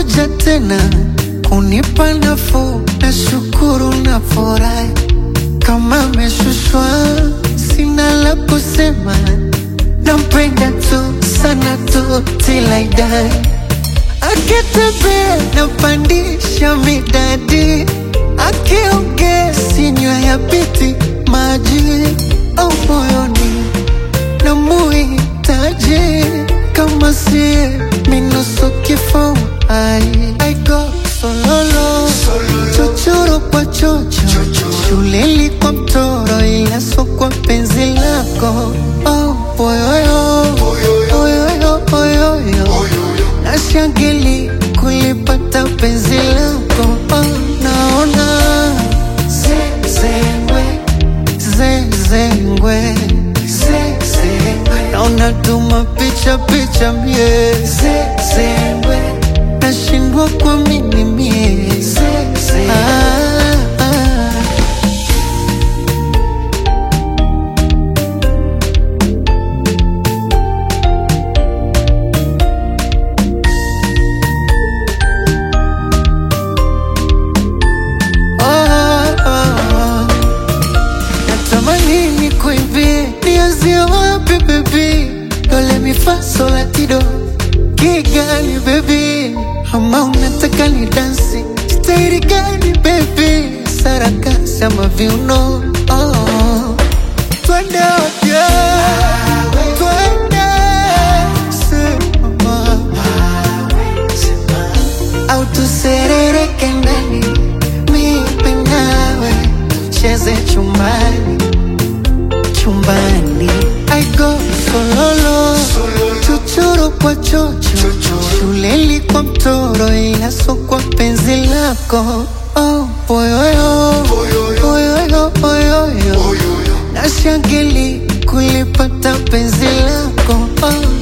umekuja tena kunipa nafuu, na shukuru na furahi kama meshushwa, sina la kusema, nampenda tu sana tu till I die. Akitembea napandisha midadi, akiongea sinywa ya piti maji au moyoni na muhitaji kama sie minusu kifo ai I go sololo chochoro kwa chocho shuleli kwa mtoro ila so kwa penzi lako oh, boyoyo oyoyo oyoyo nashangili kulipata penzi lako oh, naona zezengwe zezengwe zezengwe naona tuma picha picha mie zezengwe nashindwa kwa mimi mie ah, ah. Oh, oh, oh. Natamani nikuimbie nianzie wapi baby, dole mi fa sol la ti do kigali baby, ama unataka ni dansi staili gani baby, sarakasi ama viuno oh. Twende wote twende sema au tuserereke ndani mimi nawe cheze chumbani chumbani I go sololo chochoro kwa chocho shuleli kwa mtoro ila so kwa penzi lako oh, boyoyo oyoyo oyoyo nashangili kulipata penzi lako oh,